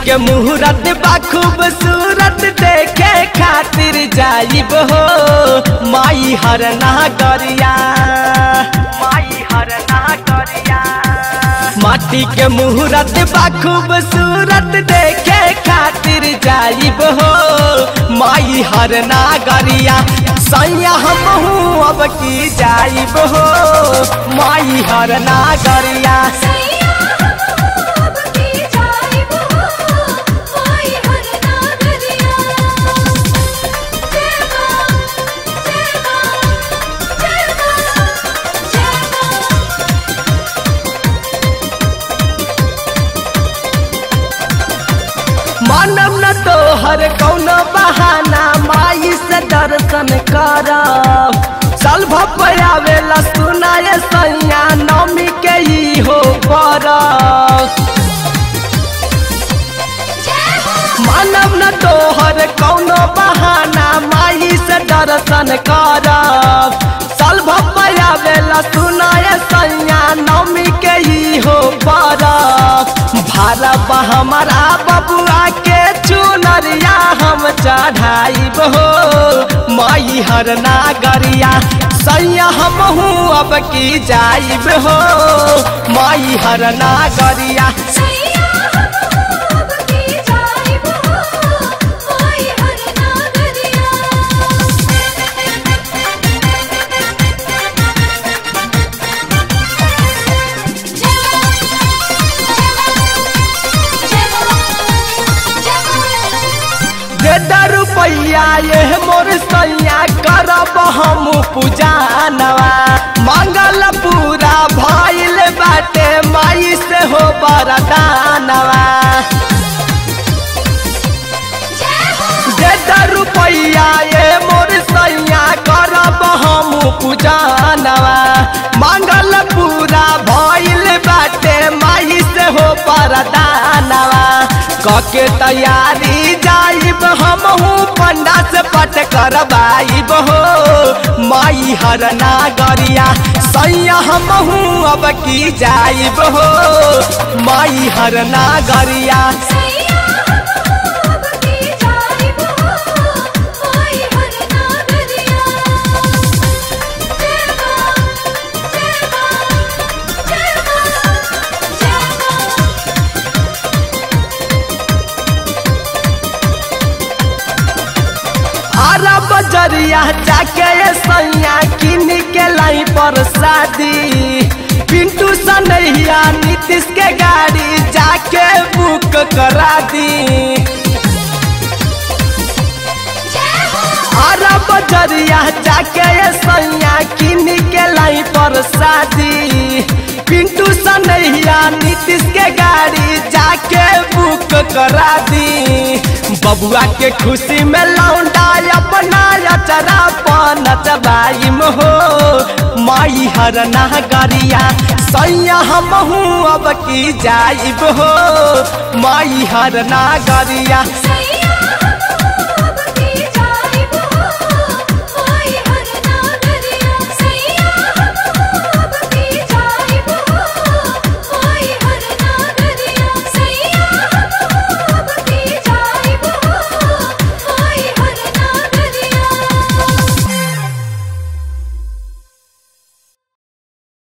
के मुहूर्त बा खूबसूरत देखे खातिर जाइब हो माई हर नागरिया माई हर नागरिया माटी के मुहूर्त बा खूबसूरत देखे खातिर जाइब हो माई हर नागरिया सैया हम हूँ अब की जाइब हो माई हर नागरिया सैया अब की जाइब हो माई हर नागरिया जय मां जय मां जय मां जय मां मानव न तो हर कौनो बहाना माई से दर्शन करब साल भपयावेला सुनाए सैया नौमी के ही हो परब जय हो मानव न तो हर कौनो बहाना माई से दर्शन करब साल भपयावेला सुनाए सैया नौमी के ही हो परब भारब हमारा बबुआ के चुनरिया हम चढ़ाइब हो माई हर नागरिया सैया हम हूँ अब की जाइब हो माई हर नागरिया सैया अब की जाइब हो माई हर नागरिया दे दा रुपैया ये मोर सैया करब हम पूजानवा मंगल पूरा भइल बाटे माई से हो बरदानवा दे दा रुपैया ये मोर सैया करब हम पूजानवा मंगल पूरा भइल बाटे माई से हो बरदानवा कके तैयारी जाइब हम हूँ पंडा से पट करवाइब हो माई हर नागरिया सैया हम हूँ अब की जाइब हो माई हर नागरिया सैया अब की जाइब हो माई हर नागरिया जय मां जय मां जय मां जय मां अरब जरिया जाके ये सैया किन के लाई पर शादी पिंटू सनैया नीतीश के गाड़ी जाके बुक करा दी अरब जरिया जाके ये सैया किन के लाई पर शादी पिंटू सनैया नीतीश के गाड़ी जाके बुक करा दी बबुआ के खुशी में लौंडा अपना अचरा पान चबाइम हो माई हर नागरिया सैया हम हूँ अब की जाइब हो माई हर नागरिया सैया